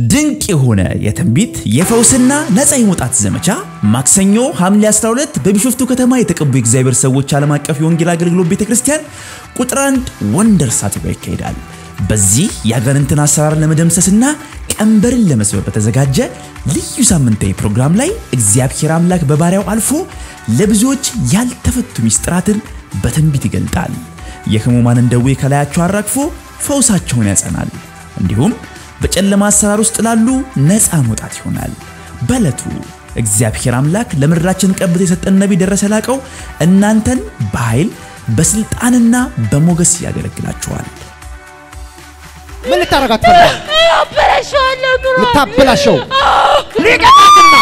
ድንቅ የሆነ የትንቢት የፈውስና ነፃ የመውጣት ዘመቻ ማክሰኞ ሐምሌ 12 በቢሾፍቱ ከተማ የተቀቡ የእግዚአብሔር ሰዎች ዓለም አቀፍ የወንጌል አገልግሎት ቤተ ክርስቲያን ቁጥር አንድ ወንደርስ አጥቢያ ይካሄዳል። በዚህ የአጋንንትን አሰራር ለመደምሰስና ቀንበርን ለመስበር በተዘጋጀ ልዩ ሳምንታዊ ፕሮግራም ላይ እግዚአብሔር አምላክ በባሪያው አልፎ ለብዙዎች ያልተፈቱ ሚስጥራትን በትንቢት ይገልጣል። የሕሙማንን ደዌ ከላያቸው አራግፎ ፈውሳቸውን ያጸናል። እንዲሁም በጨለማ አሰራር ውስጥ ላሉ ነፃ መውጣት ይሆናል። በዕለቱ እግዚአብሔር አምላክ ለምድራችን ቀብቶ የሰጠን ነቢይ ደረሰ ላቀው እናንተን በኃይል በስልጣንና በሞገስ ያገለግላችኋል። ምን ልታረጋት ፈልጋል? አበላሸዋለሁ ኑሮ ልታበላሸው ሊቀጣትና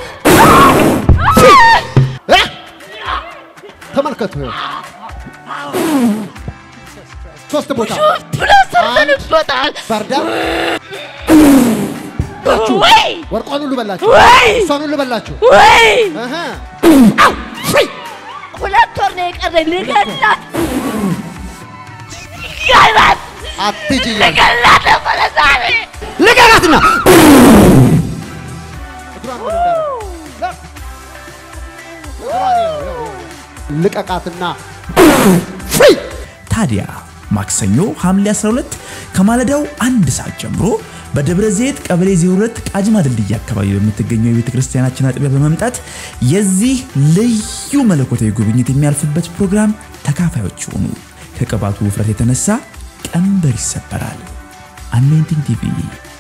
እ? ተመልከቱ ይኸው ሶስት ቦታ ብሎ ሰርተንበታል። ባርዳ ወይ ወርቋን ሁሉ በላችሁ፣ ወይ እሷን ሁሉ በላችሁ። ወይ እህ ሁለት ወር ነው የቀረኝ ልገላት ልገላት አትሂጂ እያልኩ ልገላት ነበረ ዛሬ ልቀቃትና እግሯን ምን እንዳደረገ እግሯን ይኸው፣ ይኸው፣ ይኸው። ልቀቃትና ፍሪ ታዲያ ማክሰኞ ሐምሌ 12 ከማለዳው አንድ ሰዓት ጀምሮ በደብረ ዘይት ቀበሌ 02 ቃጅማ ድልድይ አካባቢ በምትገኘው የቤተ ክርስቲያናችን አጥቢያ በመምጣት የዚህ ልዩ መለኮታዊ ጉብኝት የሚያልፍበት ፕሮግራም ተካፋዮች ይሆኑ። ከቅባቱ ውፍረት የተነሳ ቀንበር ይሰበራል። አኖይንቲንግ ቲቪ